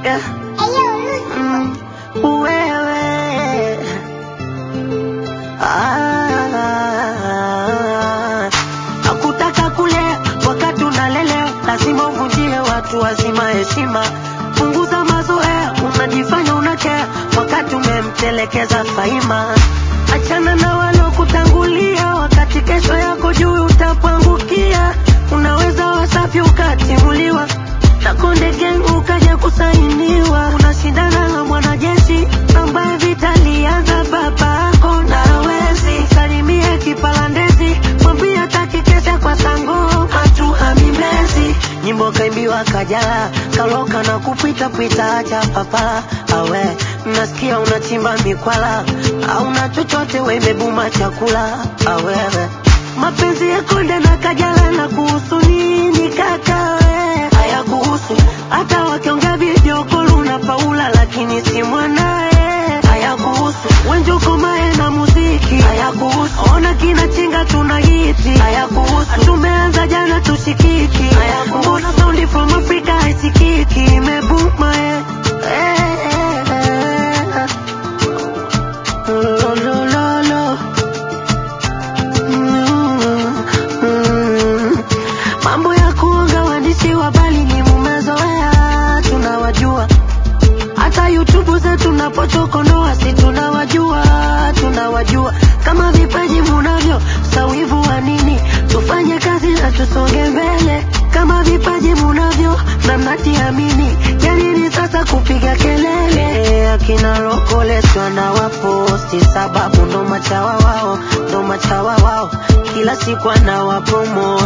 yeah. Mm, wewe ah, hakutaka kulea wakati unalelewa, lazima uvunjie watu wazima heshima. Punguza mazoea, unajifanya unakea wakati umemtelekeza Faima. Achana na walokutangulia, wakati kesho yako juu utapangukia. Unaweza wasafi ukatimuliwa na Konde Gang ukaja kusainiwa. Unashindana na mwanajeshi ambaye vita lianza babako na hawezi. Salimie kipalandezi, mwambie hataki kesha kwa sango hatu hamimezi. Nyimbo kaimbiwa Kajala, kaloka na kupita pita, acha papa awe nasikia unachimba mikwala, hauna chochote, wemebuma chakula awewe mapenzi ya Konde na Kajala na kuhusu nini kaka we? Haya kuhusu hata wakiongea video call una Paula lakini si mwanae. Haya kuhusu Wenjuko mae na muziki. Haya kuhusu ona kina chinga tuna hiti. Haya kuhusu tumeanza jana tushikiki. Haya kuhusu mbona sound from Africa haisikiki imebuma eh. Eh, eh, eh. Lo, lo, lo, lo. Mm, mm. Mambo ya kuonga waandishi wa habari ni mumezoea, tunawajua. Hata YouTube zetu tunapochokonoa, si tunawajua, tunawajua. Kama vipaji munavyo, sawivu wa nini? Tufanye kazi na tusonge mbele. Kama vipaji munavyo na mnatiamini, ya nini sasa kupiga kelele? Akina Rokoleso na waposti, sababu ndo machawa wao, ndo machawa wao, kila siku anawapromo